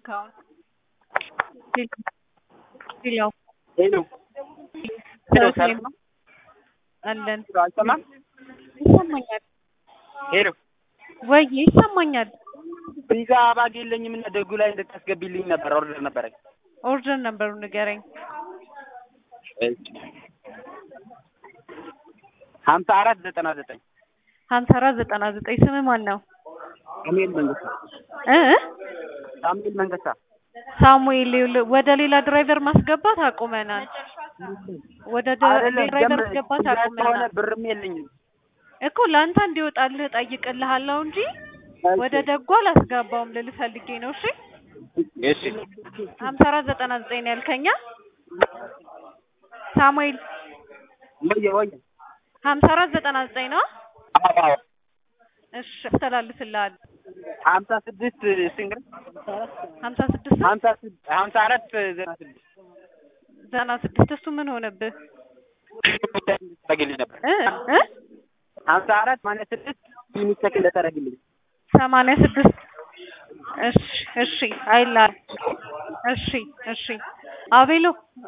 ስልካውን ሌላው ሄሎ ሄሎ ሰላም ነው? አለን አልሰማም። ይሰማኛል ሄሎ ወይ ይሰማኛል። ፒዛ ባግ የለኝም እና ደጉ ላይ እንድታስገቢልኝ ነበር ኦርደር ነበረኝ። ኦርደር ነበሩ ንገረኝ። ሀምሳ አራት ዘጠና ዘጠኝ ሀምሳ አራት ዘጠና ዘጠኝ ስም ማን ነው? ሳሙኤል መንገሳ እ ሳሙኤል መንገሳ ሳሙኤል ይኸውልህ፣ ወደ ሌላ ድራይቨር ማስገባት አቁመናል። ወደ ደ- አይደለም ድራይቨር ጀምር ማስገባት ፒዛ ከሆነ አቁመናል ብርም የለኝም። እኮ ለአንተ እንዲወጣልህ ጠይቅልሃለሁ እንጂ ወደ ደጓ አላስገባውም ልልህ ፈልጌ ነው። እሺ እሺ ሀምሳ አራት ዘጠና ዘጠኝ ነው ያልከኛ ሳሙኤል ወየ ወየ ሀምሳ አራት ዘጠና ዘጠኝ ነው። አዎ አዎ እሺ አስተላልፍልሃለሁ። ሀምሳ ስድስት ሲንግል ሀምሳ ስድስት ሀምሳ ስድ- ሀምሳ አራት ዘጠና ስድስት ዘጠና ስድስት እሱ ምን ሆነብህ ታደርግልኝ ነበር። እ እ ሀምሳ አራት ማነው ስድስት ሚኒስተክ እንደታደርግልኝ ሰማንያ ስድስት እሺ እሺ አይላል እሺ እሺ አቤሎ